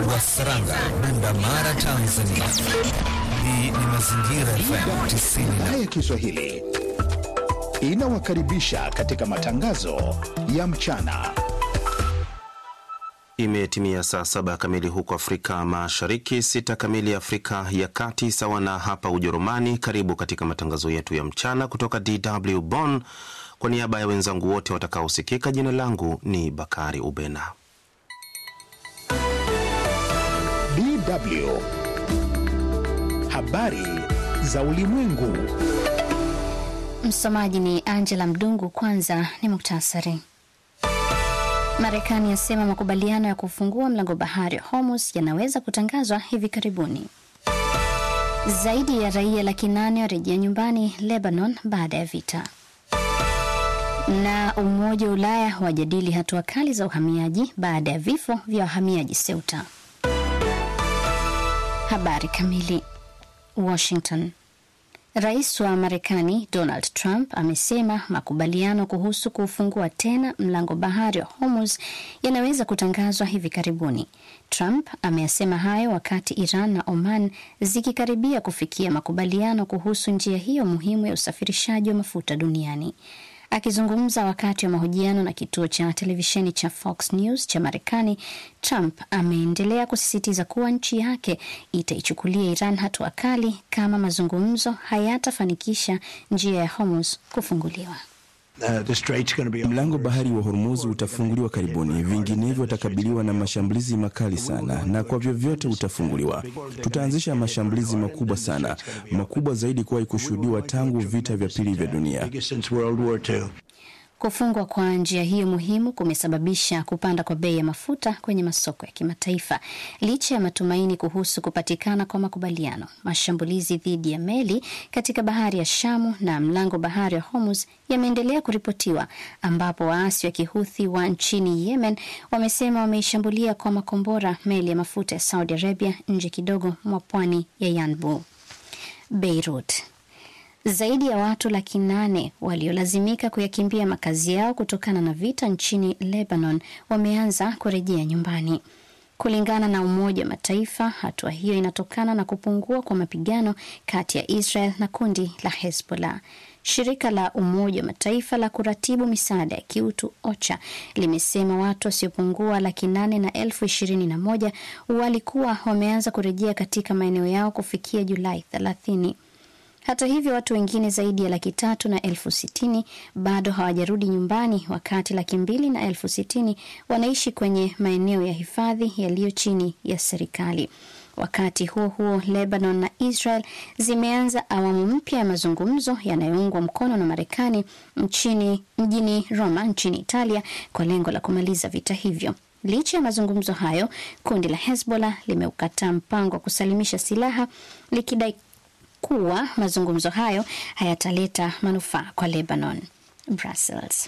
wa Saranga, Bunda Mara, Tanzania. Hii ni Mazingira FM 90 ya Kiswahili inawakaribisha katika matangazo ya mchana. Imetimia saa saba kamili huko Afrika Mashariki, sita kamili Afrika ya Kati, sawa na hapa Ujerumani. Karibu katika matangazo yetu ya mchana kutoka DW Bonn. Kwa niaba ya wenzangu wote watakaosikika, jina langu ni Bakari Ubena. DW habari za ulimwengu. Msomaji ni Angela Mdungu. Kwanza ni muktasari. Marekani yasema makubaliano ya kufungua mlango bahari wa Hormuz yanaweza kutangazwa hivi karibuni. Zaidi ya raia laki nane warejea nyumbani Lebanon baada ya vita. Na Umoja wa Ulaya wajadili hatua kali za uhamiaji baada ya vifo vya wahamiaji Ceuta. Habari kamili. Washington. Rais wa Marekani Donald Trump amesema makubaliano kuhusu kufungua tena mlango bahari wa Hormuz yanaweza kutangazwa hivi karibuni. Trump ameyasema hayo wakati Iran na Oman zikikaribia kufikia makubaliano kuhusu njia hiyo muhimu ya usafirishaji wa mafuta duniani. Akizungumza wakati wa mahojiano na kituo cha televisheni cha Fox News cha Marekani, Trump ameendelea kusisitiza kuwa nchi yake itaichukulia Iran hatua kali kama mazungumzo hayatafanikisha njia ya Hormuz kufunguliwa. Uh, mlango bahari wa Hormuz utafunguliwa karibuni, vinginevyo watakabiliwa na mashambulizi makali sana, na kwa vyovyote utafunguliwa. Tutaanzisha mashambulizi makubwa sana, makubwa zaidi kuwahi kushuhudiwa tangu vita vya pili vya dunia. Kufungwa kwa njia hiyo muhimu kumesababisha kupanda kwa bei ya mafuta kwenye masoko ya kimataifa. Licha ya matumaini kuhusu kupatikana kwa makubaliano, mashambulizi dhidi ya meli katika bahari ya Shamu na mlango bahari wa Hormuz yameendelea kuripotiwa, ambapo waasi wa kihuthi wa nchini Yemen wamesema wameishambulia kwa makombora meli ya mafuta ya Saudi Arabia nje kidogo mwa pwani ya Yanbu. Beirut. Zaidi ya watu laki nane waliolazimika kuyakimbia makazi yao kutokana na vita nchini Lebanon wameanza kurejea nyumbani. Kulingana na Umoja wa Mataifa, hatua hiyo inatokana na kupungua kwa mapigano kati ya Israel na kundi la Hezbollah. Shirika la Umoja wa Mataifa la kuratibu misaada ya kiutu OCHA limesema watu wasiopungua laki nane na elfu ishirini na moja walikuwa wameanza kurejea katika maeneo yao kufikia Julai thelathini. Hata hivyo watu wengine zaidi ya laki tatu na elfu sitini bado hawajarudi nyumbani, wakati laki mbili na elfu sitini wanaishi kwenye maeneo ya hifadhi yaliyo chini ya serikali. Wakati huo huo, Lebanon na Israel zimeanza awamu mpya ya mazungumzo yanayoungwa mkono na Marekani nchini mjini Roma nchini Italia kwa lengo la kumaliza vita hivyo. Licha ya mazungumzo hayo, kundi la Hezbollah limeukataa mpango wa kusalimisha silaha likidai kuwa mazungumzo hayo hayataleta manufaa kwa Lebanon. Brussels.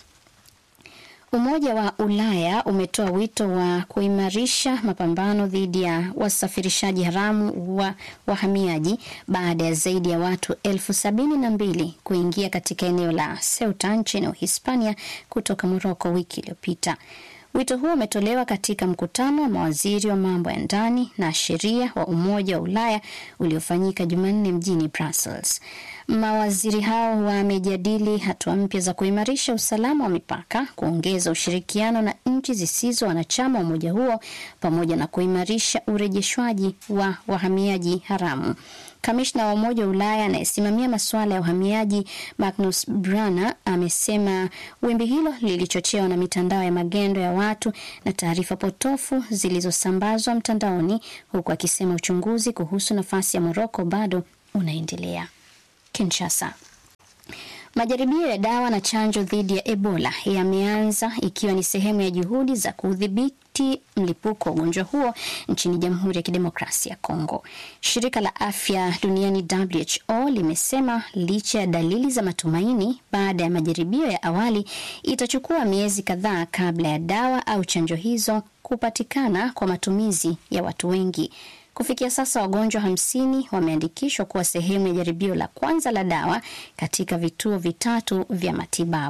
Umoja wa Ulaya umetoa wito wa kuimarisha mapambano dhidi ya wasafirishaji haramu wa wahamiaji baada ya zaidi ya watu elfu sabini na mbili kuingia katika eneo la Ceuta nchini Uhispania kutoka Moroko wiki iliyopita. Wito huo umetolewa katika mkutano wa mawaziri wa mambo ya ndani na sheria wa Umoja wa Ulaya uliofanyika Jumanne mjini Brussels. Mawaziri hao wamejadili hatua mpya za kuimarisha usalama wa mipaka, kuongeza ushirikiano na nchi zisizo wanachama wa umoja huo, pamoja na kuimarisha urejeshwaji wa wahamiaji haramu. Kamishna wa Umoja wa Ulaya anayesimamia masuala ya uhamiaji Magnus Brana amesema wimbi hilo lilichochewa na mitandao ya magendo ya watu na taarifa potofu zilizosambazwa mtandaoni, huku akisema uchunguzi kuhusu nafasi ya Moroko bado unaendelea. Kinshasa. Majaribio ya dawa na chanjo dhidi ya Ebola yameanza ikiwa ni sehemu ya juhudi za kudhibiti mlipuko wa ugonjwa huo nchini Jamhuri ya Kidemokrasia ya Kongo. Shirika la Afya Duniani WHO limesema licha ya dalili za matumaini baada ya majaribio ya awali, itachukua miezi kadhaa kabla ya dawa au chanjo hizo kupatikana kwa matumizi ya watu wengi. Kufikia sasa wagonjwa hamsini wameandikishwa kuwa sehemu ya jaribio la kwanza la dawa katika vituo vitatu vya matibabu.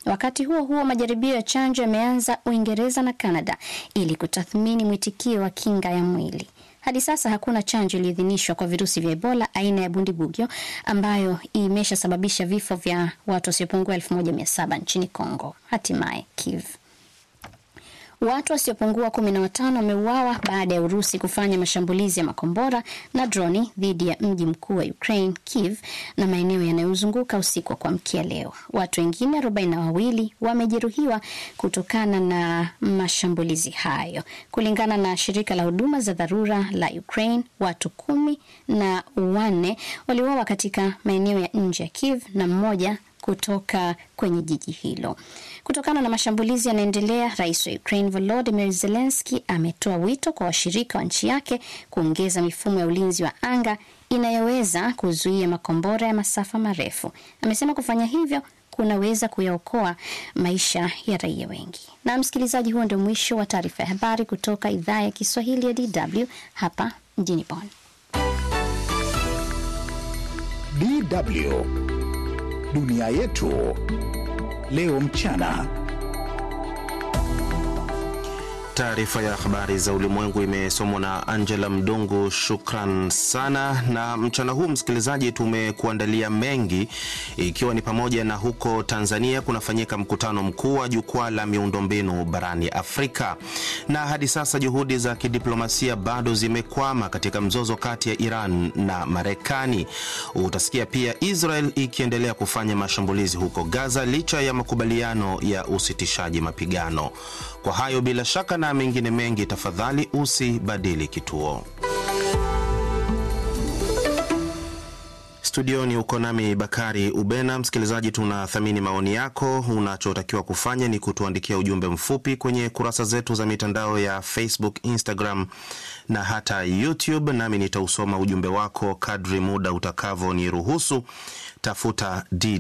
Wakati huo huo, majaribio ya chanjo yameanza Uingereza na Kanada ili kutathmini mwitikio wa kinga ya mwili. Hadi sasa hakuna chanjo iliyoidhinishwa kwa virusi vya Ebola aina ya bundibugyo ambayo imeshasababisha vifo vya watu wasiopungua elfu moja mia saba nchini Kongo. Hatimaye Kiev Watu wasiopungua kumi na watano wameuawa baada ya Urusi kufanya mashambulizi ya makombora na droni dhidi ya mji mkuu wa Ukraine, Kiev, na maeneo yanayozunguka usiku wa kuamkia leo. Watu wengine arobaini na wawili wamejeruhiwa kutokana na mashambulizi hayo. Kulingana na shirika la huduma za dharura la Ukraine, watu kumi na wanne waliuawa katika maeneo ya nje ya Kiev na mmoja kutoka kwenye jiji hilo. Kutokana na mashambulizi yanaendelea, rais wa Ukraine Volodymyr Zelensky ametoa wito kwa washirika wa nchi yake kuongeza mifumo ya ulinzi wa anga inayoweza kuzuia makombora ya masafa marefu. Amesema kufanya hivyo kunaweza kuyaokoa maisha ya raia wengi. Na msikilizaji, huo ndio mwisho wa taarifa ya habari kutoka idhaa ya Kiswahili ya DW hapa mjini Bonn. DW dunia yetu leo mchana. Taarifa ya habari za ulimwengu imesomwa na Angela Mdungu. Shukran sana. Na mchana huu, msikilizaji, tumekuandalia mengi, ikiwa ni pamoja na huko Tanzania kunafanyika mkutano mkuu wa jukwaa la miundombinu barani Afrika, na hadi sasa juhudi za kidiplomasia bado zimekwama katika mzozo kati ya Iran na Marekani. Utasikia pia Israel ikiendelea kufanya mashambulizi huko Gaza licha ya makubaliano ya usitishaji mapigano. Kwa hayo bila shaka na mengine mengi, tafadhali usibadili kituo. Studioni uko nami Bakari Ubena. Msikilizaji, tunathamini maoni yako. Unachotakiwa kufanya ni kutuandikia ujumbe mfupi kwenye kurasa zetu za mitandao ya Facebook, Instagram na hata YouTube, nami nitausoma ujumbe wako kadri muda utakavyoniruhusu. Tafuta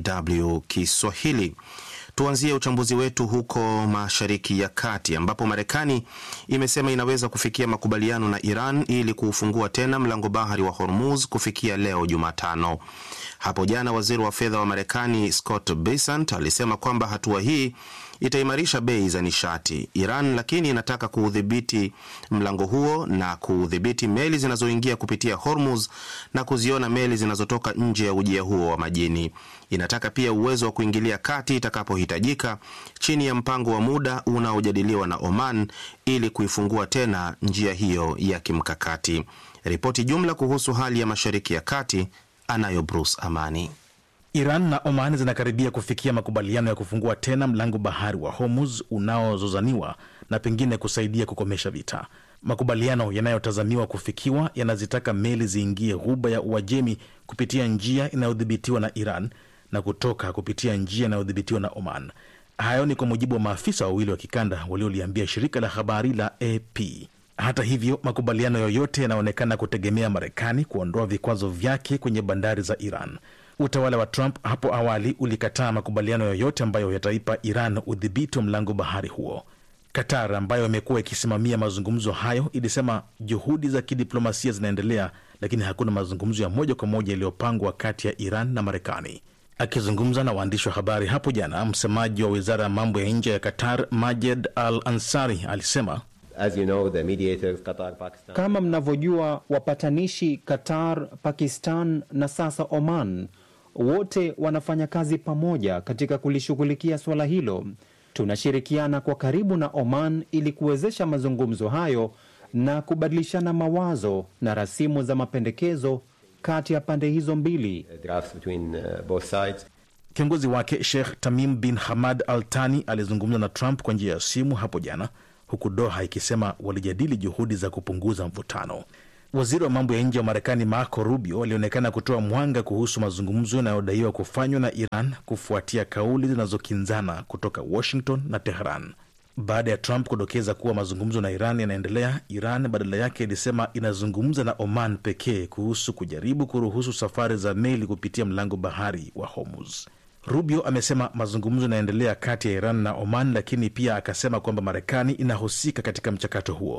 DW Kiswahili. Tuanzie uchambuzi wetu huko Mashariki ya Kati ambapo Marekani imesema inaweza kufikia makubaliano na Iran ili kuufungua tena mlango bahari wa Hormuz kufikia leo Jumatano. Hapo jana waziri wa fedha wa Marekani Scott Bessent alisema kwamba hatua hii itaimarisha bei za nishati. Iran lakini inataka kuudhibiti mlango huo na kuudhibiti meli zinazoingia kupitia Hormuz na kuziona meli zinazotoka nje ya ujia huo wa majini. Inataka pia uwezo wa kuingilia kati itakapohitajika chini ya mpango wa muda unaojadiliwa na Oman ili kuifungua tena njia hiyo ya kimkakati. Ripoti jumla kuhusu hali ya Mashariki ya Kati anayo Bruce Amani. Iran na Oman zinakaribia kufikia makubaliano ya kufungua tena mlango bahari wa Hormuz unaozozaniwa na pengine kusaidia kukomesha vita. Makubaliano yanayotazamiwa kufikiwa yanazitaka meli ziingie ghuba ya Uajemi kupitia njia inayodhibitiwa na Iran na kutoka kupitia njia inayodhibitiwa na Oman. Hayo ni kwa mujibu wa maafisa wawili wa kikanda walioliambia shirika la habari la AP. Hata hivyo, makubaliano yoyote yanaonekana kutegemea Marekani kuondoa vikwazo vyake kwenye bandari za Iran. Utawala wa Trump hapo awali ulikataa makubaliano yoyote ambayo yataipa Iran udhibiti wa mlango bahari huo. Qatar ambayo imekuwa ikisimamia mazungumzo hayo ilisema juhudi za kidiplomasia zinaendelea, lakini hakuna mazungumzo ya moja kwa moja yaliyopangwa kati ya Iran na Marekani. Akizungumza na waandishi wa habari hapo jana, msemaji wa wizara ya mambo ya nje ya Qatar Majed Al Ansari alisema As you know, the mediators, Qatar, Pakistan. Kama mnavyojua, wapatanishi Qatar, Pakistan na sasa Oman wote wanafanya kazi pamoja katika kulishughulikia suala hilo. Tunashirikiana kwa karibu na Oman ili kuwezesha mazungumzo hayo na kubadilishana mawazo na rasimu za mapendekezo kati ya pande hizo mbili. drafts between uh, both sides. Kiongozi wake Sheikh Tamim bin Hamad Al Thani alizungumza na Trump kwa njia ya simu hapo jana, huku Doha ikisema walijadili juhudi za kupunguza mvutano. Waziri wa mambo ya nje wa Marekani Marco Rubio alionekana kutoa mwanga kuhusu mazungumzo yanayodaiwa kufanywa na Iran kufuatia kauli zinazokinzana kutoka Washington na Tehran. Baada ya Trump kudokeza kuwa mazungumzo na Iran yanaendelea, Iran badala yake ilisema inazungumza na Oman pekee kuhusu kujaribu kuruhusu safari za meli kupitia mlango bahari wa Hormuz. Rubio amesema mazungumzo yanaendelea kati ya Iran na Oman, lakini pia akasema kwamba Marekani inahusika katika mchakato huo.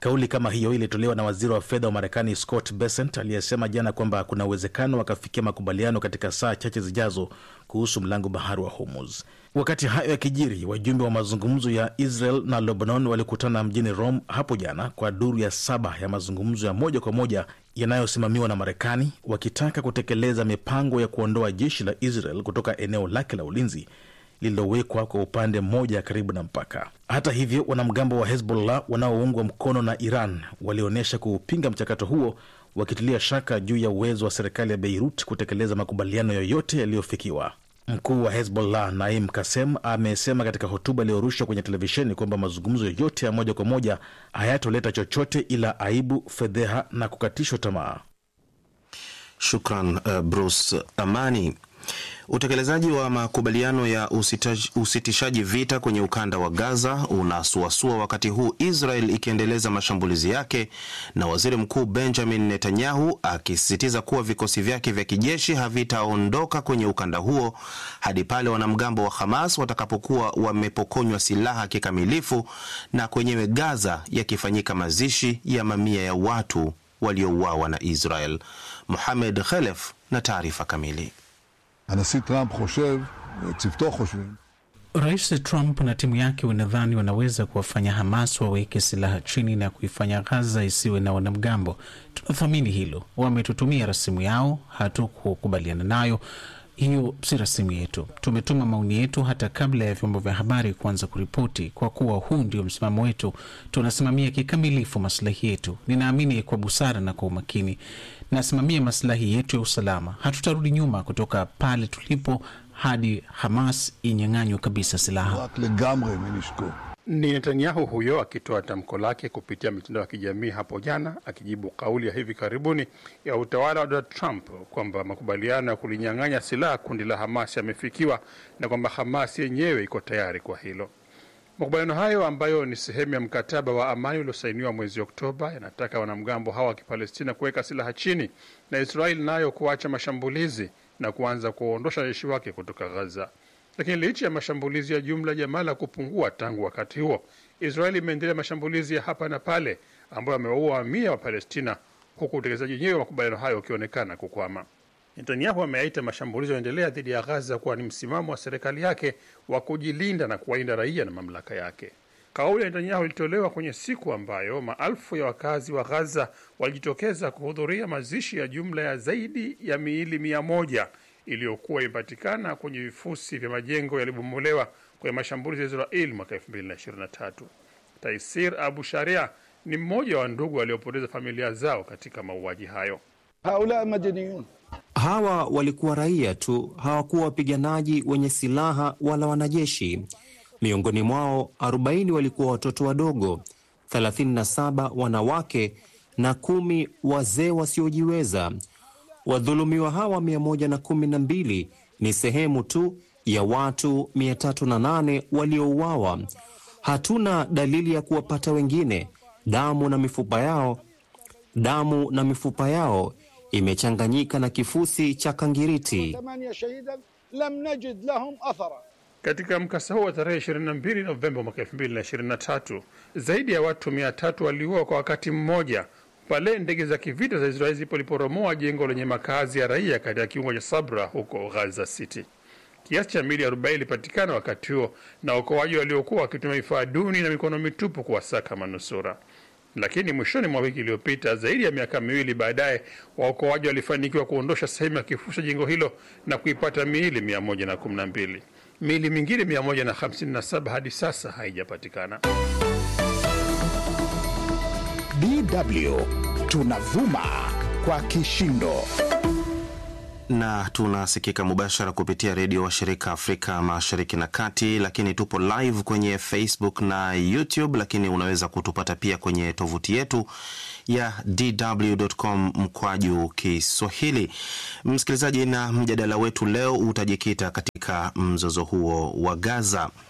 Kauli kama hiyo ilitolewa na waziri wa fedha wa Marekani Scott Bessent aliyesema jana kwamba kuna uwezekano wakafikia makubaliano katika saa chache zijazo kuhusu mlango bahari wa Hormuz. Wakati hayo yakijiri, wajumbe wa mazungumzo ya Israel na Lebanon walikutana mjini Rome hapo jana kwa duru ya saba ya mazungumzo ya moja kwa moja yanayosimamiwa na Marekani, wakitaka kutekeleza mipango ya kuondoa jeshi la Israel kutoka eneo lake la ulinzi lililowekwa kwa upande mmoja karibu na mpaka. Hata hivyo, wanamgambo wa Hezbollah wanaoungwa mkono na Iran walionyesha kuupinga mchakato huo, wakitilia shaka juu ya uwezo wa serikali ya Beirut kutekeleza makubaliano yoyote yaliyofikiwa. Mkuu wa Hezbollah Naim Kasem amesema katika hotuba iliyorushwa kwenye televisheni kwamba mazungumzo yoyote ya moja kwa moja hayatoleta chochote ila aibu, fedheha na kukatishwa tamaa. Shukran uh, Bruce Amani. Utekelezaji wa makubaliano ya usitaj, usitishaji vita kwenye ukanda wa Gaza unasuasua wakati huu Israel ikiendeleza mashambulizi yake na waziri mkuu Benjamin Netanyahu akisisitiza kuwa vikosi vyake vya kijeshi havitaondoka kwenye ukanda huo hadi pale wanamgambo wa Hamas watakapokuwa wamepokonywa silaha kikamilifu na kwenyewe Gaza yakifanyika mazishi ya mamia ya watu waliouawa na Israel. Mohamed Khelef na taarifa kamili. הנשיא טראמפ חושב, צוותו חושבים, Rais Trump na timu yake wanadhani wanaweza kuwafanya Hamas waweke silaha chini na kuifanya Gaza isiwe na wanamgambo. Tunathamini hilo. Wametutumia rasimu yao, hatukukubaliana nayo. Hiyo si rasimu yetu. Tumetuma maoni yetu hata kabla ya vyombo vya habari kuanza kuripoti. Kwa kuwa huu ndio msimamo wetu, tunasimamia kikamilifu maslahi yetu. Ninaamini kwa busara na kwa umakini, nasimamia maslahi yetu ya usalama. Hatutarudi nyuma kutoka pale tulipo hadi Hamas inyang'anywe kabisa silaha. רק לגמרי מנשקו. Ni Netanyahu huyo akitoa tamko lake kupitia mitandao ya kijamii hapo jana, akijibu kauli ya hivi karibuni ya utawala wa Donald Trump kwamba makubaliano ya kulinyang'anya silaha kundi la Hamas yamefikiwa na kwamba Hamas yenyewe iko tayari kwa hilo. Makubaliano hayo ambayo ni sehemu ya mkataba wa amani uliosainiwa mwezi Oktoba yanataka wanamgambo hawa wa Kipalestina kuweka silaha chini na Israeli nayo kuacha mashambulizi na kuanza kuondosha jeshi wake kutoka Gaza. Lakini licha ya mashambulizi ya jumla jamaa la kupungua tangu wakati huo, Israeli imeendelea mashambulizi ya hapa na pale ambayo yamewaua mamia wa Palestina, huku utekelezaji wenyewe wa makubaliano hayo ukionekana kukwama. Netanyahu ameyaita mashambulizi yanaendelea dhidi ya Gaza kuwa ni msimamo wa serikali yake wa kujilinda na kuwalinda raia na mamlaka yake. Kauli ya Netanyahu ilitolewa kwenye siku ambayo maelfu ya wakazi wa Gaza walijitokeza kuhudhuria mazishi ya jumla ya zaidi ya miili mia moja iliyokuwa imepatikana kwenye vifusi vya majengo yaliyobomolewa kwenye mashambulizi ya Israel mwaka 2023. Taisir Abu Sharia ni mmoja wa ndugu waliopoteza familia zao katika mauaji hayo. haula madaniyun Hawa walikuwa raia tu, hawakuwa wapiganaji wenye silaha wala wanajeshi. Miongoni mwao 40 walikuwa watoto wadogo, 37 wanawake na kumi wazee wasiojiweza. Wadhulumiwa hawa 112 ni sehemu tu ya watu 308 waliouawa. Hatuna dalili ya kuwapata wengine. Damu na mifupa yao, damu na mifupa yao imechanganyika na kifusi cha kangiriti. ثمانية شهيدا لم نجد لهم أثرا Katika mkasa huo wa tarehe 22 Novemba mwaka 2023 zaidi ya watu 300 waliuawa kwa wakati mmoja pale ndege za kivita za Israeli zilipoliporomoa jengo lenye makazi ya raia katika kiungo cha Sabra huko Gaza City. Kiasi cha mili 40 ilipatikana wakati huo na waokoaji waliokuwa wakitumia vifaa duni na mikono mitupu kuwasaka manusura. Lakini mwishoni mwa wiki iliyopita, zaidi ya miaka miwili baadaye, waokoaji walifanikiwa kuondosha sehemu ya kifusi cha jengo hilo na kuipata miili 112. Miili mingine 157 hadi sasa haijapatikana. DW tunavuma kwa kishindo. na tunasikika mubashara kupitia redio wa shirika Afrika Mashariki na Kati, lakini tupo live kwenye Facebook na YouTube, lakini unaweza kutupata pia kwenye tovuti yetu ya dw.com mkwaju Kiswahili. Msikilizaji, na mjadala wetu leo utajikita katika mzozo huo wa Gaza.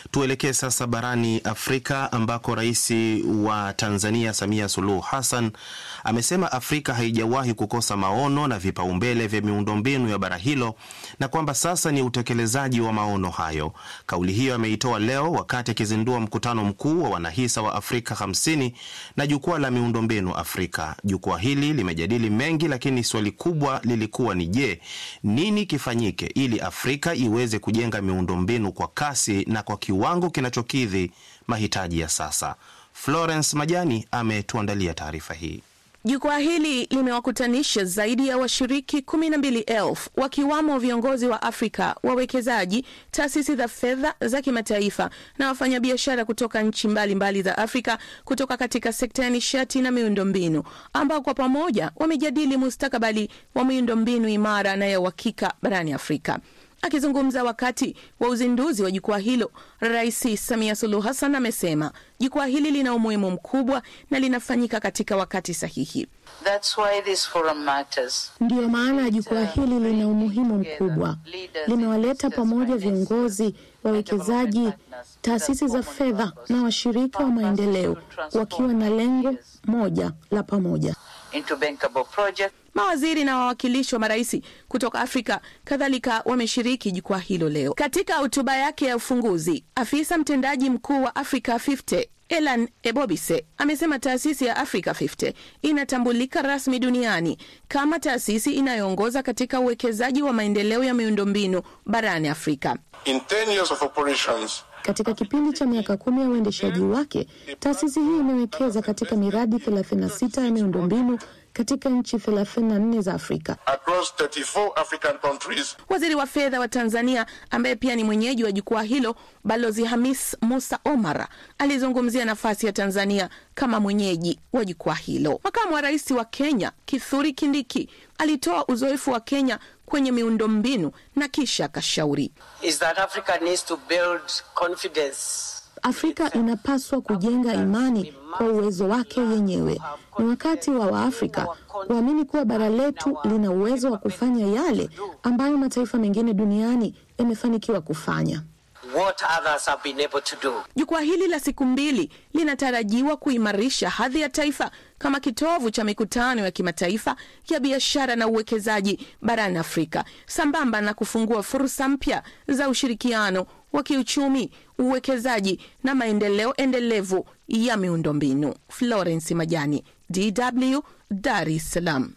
Tuelekee sasa barani Afrika ambako rais wa Tanzania Samia Suluhu Hassan amesema Afrika haijawahi kukosa maono na vipaumbele vya miundombinu ya bara hilo na kwamba sasa ni utekelezaji wa maono hayo. Kauli hiyo ameitoa leo wakati akizindua mkutano mkuu wa wanahisa wa Afrika 50 na jukwaa la miundombinu Afrika. Jukwaa hili limejadili mengi, lakini swali kubwa lilikuwa ni je, nini kifanyike ili Afrika iweze kujenga miundombinu kwa kasi na kwa kiwango kinachokidhi mahitaji ya sasa. Florence Majani ametuandalia taarifa hii. Jukwaa hili limewakutanisha zaidi ya washiriki kumi na mbili elfu wakiwamo viongozi wa Afrika, wawekezaji, taasisi za fedha za kimataifa na wafanyabiashara kutoka nchi mbalimbali za Afrika kutoka katika sekta ya nishati na miundombinu, ambao kwa pamoja wamejadili mustakabali wa miundombinu imara na ya uhakika barani Afrika. Akizungumza wakati wa uzinduzi wa jukwaa hilo, Rais Samia Suluhu Hassan amesema jukwaa hili lina umuhimu mkubwa na linafanyika katika wakati sahihi. That's why this forum matters. Ndiyo maana jukwaa hili lina umuhimu mkubwa. Limewaleta pamoja viongozi, wawekezaji, taasisi za fedha na washirika wa maendeleo wakiwa na lengo moja la pamoja. Into bankable project. Mawaziri na wawakilishi wa marais kutoka Afrika kadhalika wameshiriki jukwaa hilo leo. Katika hotuba yake ya ufunguzi, afisa mtendaji mkuu wa Africa 50 Elan Ebobise amesema taasisi ya Africa 50 inatambulika rasmi duniani kama taasisi inayoongoza katika uwekezaji wa maendeleo ya miundombinu barani Afrika. In 10 years of operations, Katika kipindi cha miaka kumi ya uendeshaji wake, taasisi hii imewekeza katika miradi 36 ya miundombinu katika nchi 34 za Afrika. across 34 African countries. Waziri wa fedha wa Tanzania ambaye pia ni mwenyeji wa jukwaa hilo, Balozi Hamis Musa Omar alizungumzia nafasi ya Tanzania kama mwenyeji wa jukwaa hilo. Makamu wa rais wa Kenya Kithuri Kindiki alitoa uzoefu wa Kenya kwenye miundombinu na kisha akashauri Is that Africa needs to build confidence. Afrika inapaswa kujenga imani kwa uwezo wake yenyewe. Ni wakati wa Waafrika kuamini kuwa bara letu lina uwezo wa kufanya yale ambayo mataifa mengine duniani yamefanikiwa kufanya. What others have been able to do. Jukwaa hili la siku mbili linatarajiwa kuimarisha hadhi ya taifa kama kitovu cha mikutano ya kimataifa ya biashara na uwekezaji barani Afrika, sambamba na kufungua fursa mpya za ushirikiano wa kiuchumi, uwekezaji na maendeleo endelevu ya miundombinu. Florence Majani, DW, Dar es Salaam.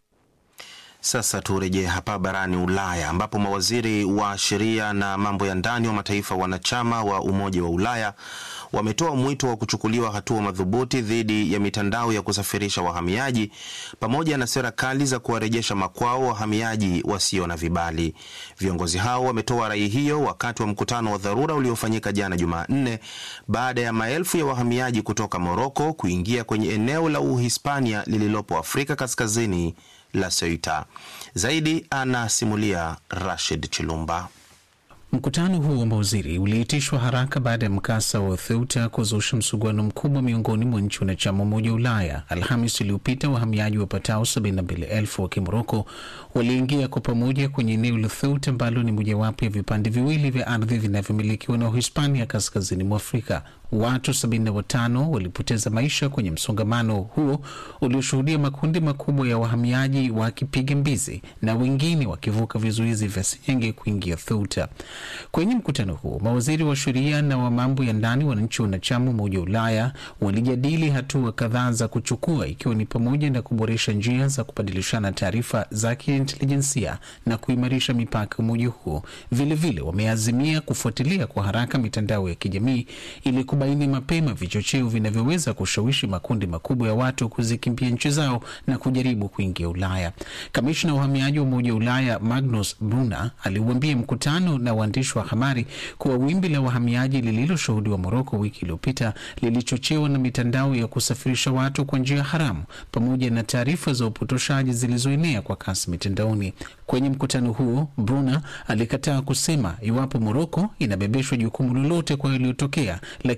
Sasa turejee hapa barani Ulaya ambapo mawaziri wa sheria na mambo ya ndani wa mataifa wanachama wa Umoja wa Ulaya wametoa mwito wa kuchukuliwa hatua madhubuti dhidi ya mitandao ya kusafirisha wahamiaji pamoja na sera kali za kuwarejesha makwao wahamiaji wasio na vibali. Viongozi hao wametoa rai hiyo wakati wa mkutano wa dharura uliofanyika jana Jumanne baada ya maelfu ya wahamiaji kutoka Moroko kuingia kwenye eneo la Uhispania lililopo Afrika Kaskazini la Ceuta. Zaidi anasimulia Rashid Chilumba. Mkutano huu wa mawaziri uliitishwa haraka baada ya mkasa wa Ceuta kuzusha msuguano mkubwa miongoni mwa nchi wanachama Umoja wa Ulaya. Alhamis iliyopita wahamiaji wapatao 72,000 wa Kimoroko waliingia kwa pamoja kwenye eneo la Ceuta ambalo ni mojawapo ya vipande viwili vya ardhi vinavyomilikiwa na Uhispania kaskazini mwa Afrika. Watu 75 walipoteza maisha kwenye msongamano huo ulioshuhudia makundi makubwa ya wahamiaji wakipiga mbizi na wengine wakivuka vizuizi vya senyenge kuingia Ceuta. Kwenye mkutano huo, mawaziri wa sheria na wa mambo ya ndani wa nchi wanachama Umoja wa Ulaya walijadili hatua kadhaa za kuchukua, ikiwa ni pamoja na kuboresha njia za kubadilishana taarifa za kiintelijensia na kuimarisha mipaka umoja huo. Vilevile wameazimia kufuatilia kwa haraka mitandao ya kijamii ili kubaini mapema vichocheo vinavyoweza kushawishi makundi makubwa ya watu kuzikimbia nchi zao na kujaribu kuingia Ulaya. Kamishna wa uhamiaji wa Umoja wa Ulaya Magnus Brunner aliuambia mkutano na waandishi wa habari kuwa wimbi la wahamiaji lililoshuhudiwa Moroko wiki iliyopita lilichochewa na mitandao ya kusafirisha watu kwa njia haramu pamoja na taarifa za upotoshaji zilizoenea kwa kasi mitandaoni. Kwenye mkutano huo, Brunner alikataa kusema iwapo Moroko inabebeshwa jukumu lolote kwa yaliyotokea, lakini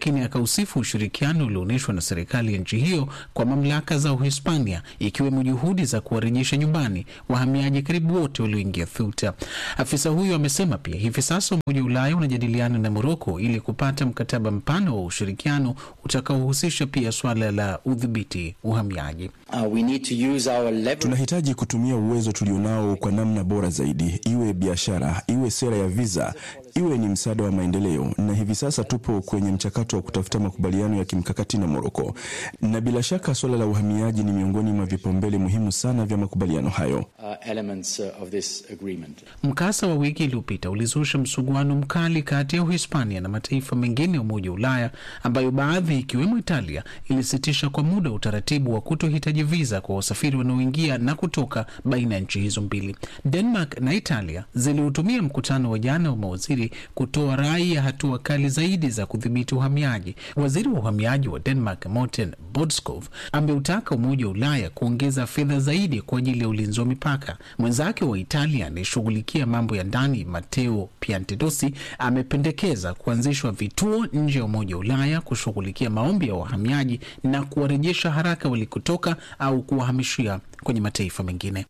lakini akausifu ushirikiano ulioonyeshwa na serikali ya nchi hiyo kwa mamlaka za Uhispania, ikiwemo juhudi za kuwarejesha nyumbani wahamiaji karibu wote walioingia Ceuta. Afisa huyo amesema pia hivi sasa Umoja wa Ulaya unajadiliana na Moroko ili kupata mkataba mpana wa ushirikiano utakaohusisha pia swala la udhibiti uhamiaji. Uh, we need to use our leverage. Tunahitaji kutumia uwezo tulionao kwa namna bora zaidi, iwe biashara, iwe sera ya visa, iwe ni msaada wa maendeleo, na hivi sasa tupo kwenye mchakato wa kutafuta makubaliano ya kimkakati na Moroko, na bila shaka suala la uhamiaji ni miongoni mwa vipaumbele muhimu sana vya makubaliano hayo. uh, elements uh, of this agreement. Mkasa wa wiki iliyopita ulizusha msuguano mkali kati ya Uhispania na mataifa mengine ya Umoja wa Ulaya, ambayo baadhi ikiwemo Italia ilisitisha kwa muda utaratibu wa kutohitaji viza kwa wasafiri wanaoingia na kutoka baina ya nchi hizo mbili. Denmark na Italia zilihutumia mkutano wa jana wa mawaziri kutoa rai ya hatua kali zaidi za kudhibiti uhamiaji. Waziri wa uhamiaji wa Denmark Morten Bodskov ameutaka Umoja wa Ulaya kuongeza fedha zaidi kwa ajili ya ulinzi wa mipaka. Mwenzake wa Italia anayeshughulikia mambo ya ndani Matteo Piantedosi amependekeza kuanzishwa vituo nje ya Umoja wa Ulaya kushughulikia maombi ya wahamiaji na kuwarejesha haraka walikotoka au kuwahamishia kwenye mataifa mengine.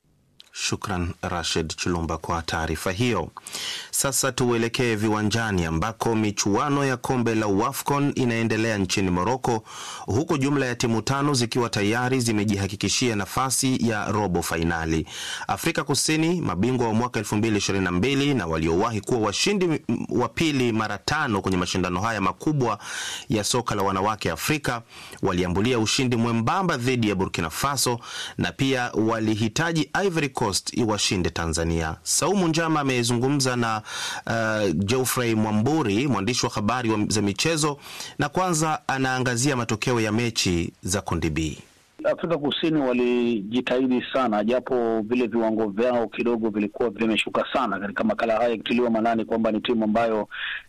Shukran Rashid Chulumba kwa taarifa hiyo. Sasa tuelekee viwanjani ambako michuano ya kombe la WAFCON inaendelea nchini Moroko, huku jumla ya timu tano zikiwa tayari zimejihakikishia nafasi ya robo fainali. Afrika Kusini, mabingwa wa mwaka 2022 na waliowahi kuwa washindi wa pili mara tano kwenye mashindano haya makubwa ya soka la wanawake Afrika, waliambulia ushindi mwembamba dhidi ya Burkina Faso na pia walihitaji Ivory Coast iwashinde Tanzania. Saumu Njama amezungumza na uh, Geoffrey Mwamburi, mwandishi wa habari wa za michezo, na kwanza anaangazia matokeo ya mechi za kundi B. Afrika Kusini walijitahidi sana, japo vile viwango vyao kidogo vilikuwa vimeshuka sana katika makala haya, ikitiliwa maanani kwamba ni timu ambayo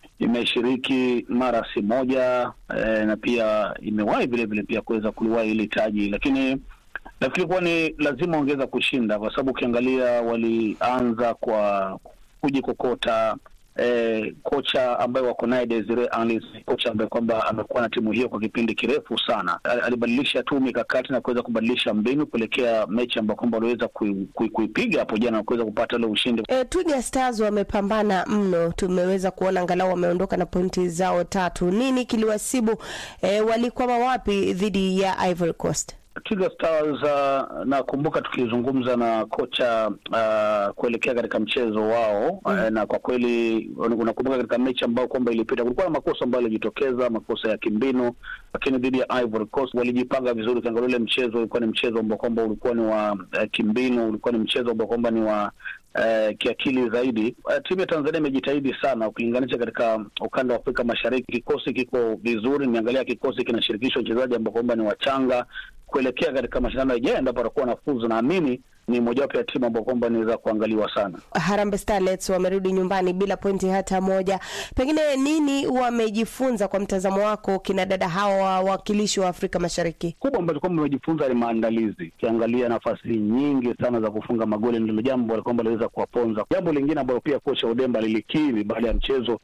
imeshiriki mara si moja eh, na pia imewahi vile vile pia kuweza kuliwahi hili taji, lakini nafikiri kuwa ni lazima ongeza kushinda, kwa sababu ukiangalia walianza kwa kujikokota. Eh, kocha ambaye wako naye Desire Anis, kocha ambaye kwamba amekuwa na timu hiyo kwa kipindi kirefu sana, alibadilisha tu mikakati na kuweza kubadilisha mbinu kuelekea mechi ambayo kwamba waliweza kuipiga kui, kui hapo jana na kuweza kupata ule ushindi. E, Twiga Stars wamepambana mno, tumeweza kuona angalau wameondoka na pointi zao tatu. Nini kiliwasibu? E, walikwama wapi dhidi ya Ivory Coast? Twiga Stars uh, nakumbuka tukizungumza na kocha uh, kuelekea katika mchezo wao mm. uh, na kwa kweli unakumbuka katika mechi ambayo kwamba ilipita kulikuwa na makosa ambayo yalijitokeza, makosa ya kimbinu, lakini dhidi ya Ivory Coast walijipanga vizuri. Ukiangalia ule mchezo ulikuwa ni mchezo ambao kwamba ulikuwa ni wa uh, kimbinu, ulikuwa ni mchezo ambao kwamba ni wa Uh, kiakili zaidi. Uh, timu ya Tanzania imejitahidi sana ukilinganisha katika ukanda wa Afrika Mashariki. Kikosi kiko vizuri, nimeangalia kikosi kinashirikisha wachezaji ambao kwamba ni wachanga kuelekea katika mashindano yajayo, endapo atakuwa na fuzu, naamini ni mojawapo ya timu ambao kwamba inaweza kuangaliwa sana. Harambee Starlets wamerudi nyumbani bila pointi hata moja. Pengine nini wamejifunza kwa mtazamo wako kina dada hawa wawakilishi wa Afrika Mashariki? Kubwa ambacho kwamba wamejifunza ni maandalizi. Ukiangalia nafasi nyingi sana za kufunga magoli ndilo jambo kwamba liweza kuwaponza. Jambo lingine ambalo pia kocha Udemba lilikiri baada ya mchezo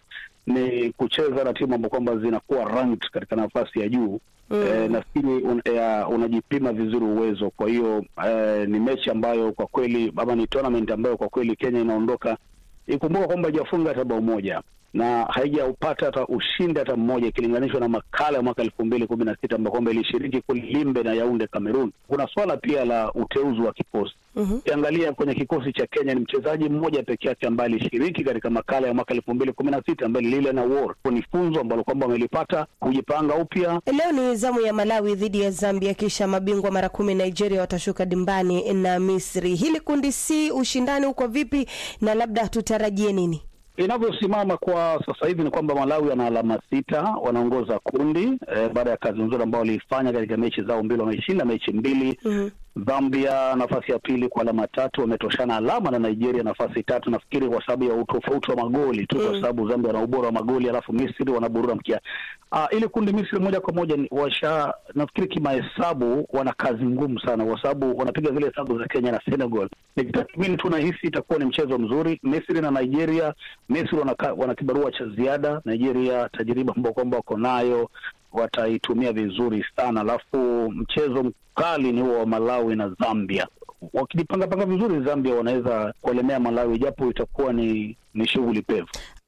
ni kucheza na timu ambao kwamba zinakuwa ranked katika nafasi ya juu. Mm. E, nafikiri un, e, unajipima vizuri uwezo. Kwa hiyo e, ni mechi ambayo kwa kweli ama ni tournament ambayo kwa kweli Kenya inaondoka ikumbuka kwamba haijafunga hata bao moja na haijaupata hata ushindi hata mmoja ikilinganishwa na makala ya mwaka elfu mbili kumi na sita ambao kwamba ilishiriki kule Limbe na Yaunde Cameroon. Kuna swala pia la uteuzi wa kikosi ukiangalia, mm -hmm. kwenye kikosi cha Kenya ni mchezaji mmoja peke yake ambaye alishiriki katika makala ya mwaka elfu mbili kumi na sita ambaye lile na war. Ni funzo ambalo kwamba wamelipata kujipanga upya. Leo ni zamu ya Malawi dhidi ya Zambia, kisha mabingwa mara kumi Nigeria watashuka dimbani na Misri. Hili kundi si ushindani uko vipi, na labda tutarajie nini? Inavyosimama kwa sasa hivi ni kwamba Malawi ana alama sita, wanaongoza kundi eh, baada ya kazi nzuri ambao waliifanya katika mechi zao mbili. Wameshinda mechi mbili mm -hmm. Zambia nafasi ya pili kwa alama tatu, wametoshana alama na Nigeria nafasi tatu, nafikiri kwa sababu ya utofauti wa magoli tu, kwa sababu Zambia wana ubora wa magoli, alafu Misri wanaburura mkia. Uh, ili kundi Misri moja kwa moja ni- washa, nafikiri kimahesabu wana kazi ngumu sana, kwa sababu wanapiga zile hesabu za Kenya na Senegal. Nikitathmini tu nahisi itakuwa ni mchezo mzuri. Misri na Nigeria, Misri wana, ka- wana kibarua cha ziada, Nigeria tajriba ambao kwamba wako nayo wataitumia vizuri sana, alafu mchezo mkali ni huo wa Malawi na Zambia. Wakijipangapanga vizuri, Zambia wanaweza kuelemea Malawi, japo itakuwa ni ni shughuli pevu.